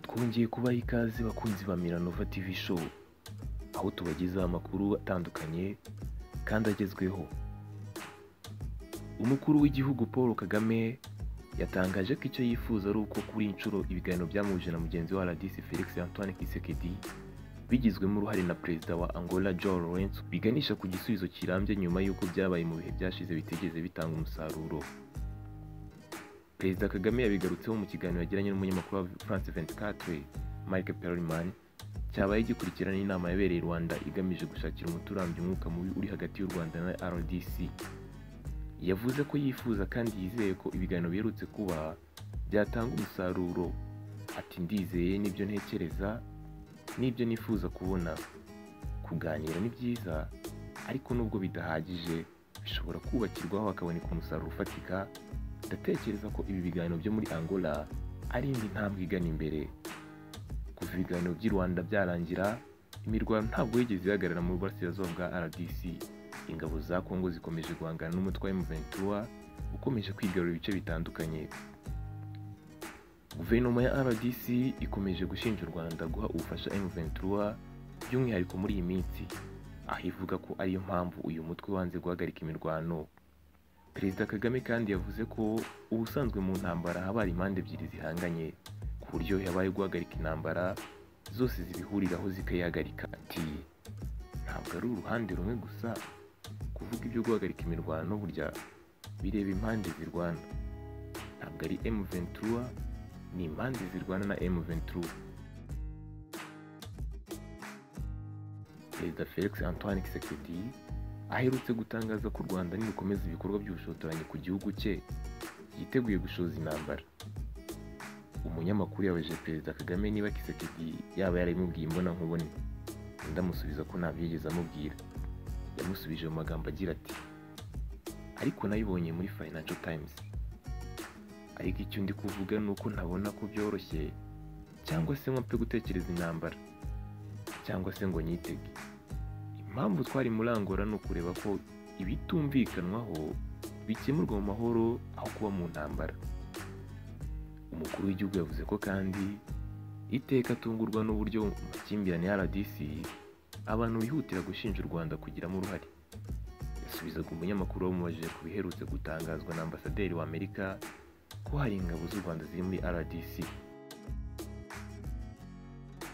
twongeye kubaha ikaze bakunzi ba Miranova TV show aho tubagezaho amakuru atandukanye kandi agezweho umukuru w'igihugu paul kagame yatangaje ko icyo yifuza ari uko kuri iyi nshuro ibiganiro byamuhuje na mugenzi wa radis felix antoine kisekedi bigizwemo uruhare na perezida wa angola joe lawrence biganisha ku gisubizo kirambye nyuma y'uko byabaye mu bihe byashize bitigeze bitanga umusaruro perezida kagame yabigarutseho mu kiganiro yagiranye n'umunyamakuru wa france 24 mike perlman cyabaye gikurikirana inama yabereye i rwanda igamije gushakira umuturambyi umwuka mubi uri hagati y'u rwanda na rdc yavuze ko yifuza kandi yizeye ko ibiganiro biherutse kuba byatanga umusaruro ati ndizeye n'ibyo ntekereza n'ibyo nifuza kubona kuganira ni byiza ariko nubwo bidahagije bishobora kubakirwaho hakaboneka umusaruro ufatika ndatekereza ko ibi biganiro byo muri angola ari indi ntambwe igana imbere kuva ibiganiro by'i rwanda byarangira imirwano ntabwo yigeze ihagarara mu burasirazuba bwa rdc ingabo za kongo zikomeje guhangana n'umutwe wa m23 ukomeje kwigarura ibice bitandukanye guverinoma ya rdc ikomeje gushinja u rwanda guha ubufasha m23 by'umwihariko muri iyi minsi aho ivuga ko ariyo mpamvu uyu mutwe wanze guhagarika imirwano perezida kagame kandi yavuze ko ubusanzwe mu ntambara haba hari impande ebyiri zihanganye ku buryo yabaye guhagarika intambara zose zibihuriraho zikayihagarika ati ntabwo ari uruhande rumwe gusa kuvuga ibyo guhagarika imirwano burya bireba impande zirwana ntabwo ari M23 ni impande zirwana na M23 perezida Felix Antoine Tshisekedi aherutse gutangaza ko u Rwanda nirukomeza ibikorwa by'ubushotoranyi ku gihugu cye yiteguye gushoza intambara umunyamakuru yabajije perezida Kagame niba Tshisekedi yaba yarabimubwiye imbona nkubone ndamusubiza ko ntabyo yigeze amubwira yamusubije mu magambo agira ati ariko nabibonye muri Financial Times ariko icyo ndi kuvuga ni uko ntabona ko byoroshye cyangwa se ngo mpe gutekereza intambara cyangwa se ngo nyitege impamvu twari muri angola ni ukureba ko ibitumvikanwaho bikemurwa mu mahoro aho kuba mu ntambara umukuru w'igihugu yavuze ko kandi iteka atungurwa n'uburyo mu makimbirane ya rdc abantu bihutira gushinja u rwanda kugiramo uruhare yasubizaga umunyamakuru wamubajije ku biherutse gutangazwa na ambasaderi wa amerika ko hari ingabo z'u rwanda ziri muri rdc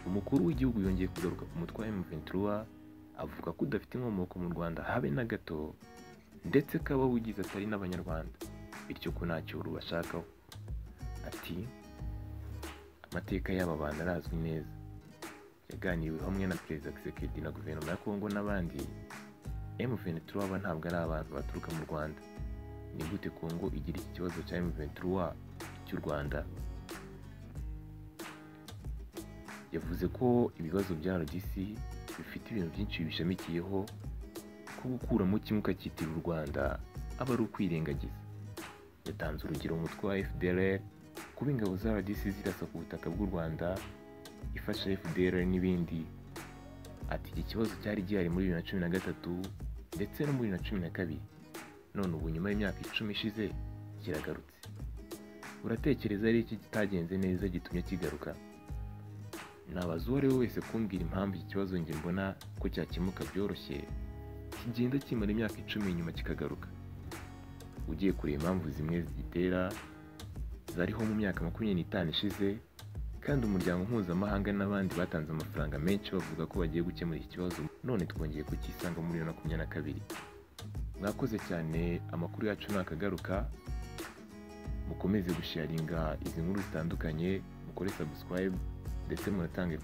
umukuru w'igihugu yongeye kugaruka ku mutwe wa m23 avuga ko udafite inkomoko mu rwanda habe na gato ndetse ko abawugize atari n'abanyarwanda bityo ko nta cyoru bashakaho ati amateka y'aba bantu arazwi neza yaganiriwe hamwe na perezida kisekedi na guverinoma ya kongo n'abandi m23 aba ntabwo ari abantu baturuka mu rwanda ni gute kongo igira iki kibazo cya m23 cy'u rwanda yavuze ko ibibazo bya rdc bifite ibintu byinshi bishamikiyeho ko gukuramo kimwe ukacyitira u rwanda aba ari ukwirengagiza yatanze urugero umutwe wa fdr kuba ingabo za rdc zirasa ku butaka bw'u rwanda ifasha fdr n'ibindi ati iki kibazo cyari gihari muri bibiri na cumi na gatatu ndetse no muri bibiri na cumi na kabiri none ubu nyuma y'imyaka icumi ishize kiragarutse uratekereza ari iki kitagenze neza gitumye kigaruka nabaza uwo ari we wese kumbwira impamvu iki kibazo njye mbona ko cyakemuka byoroshye kigenda kimara imyaka icumi inyuma kikagaruka ugiye kureba impamvu zimwe zigitera zariho mu myaka makumyabiri n'itanu ishize kandi umuryango mpuzamahanga n'abandi batanze amafaranga menshi bavuga ko bagiye gukemura iki kibazo none twongeye kukisanga muri bibiri na makumyabiri na kabiri mwakoze cyane amakuru yacu nakagaruka mukomeze gusharinga izi nkuru zitandukanye mukore subscribe ndetse munatange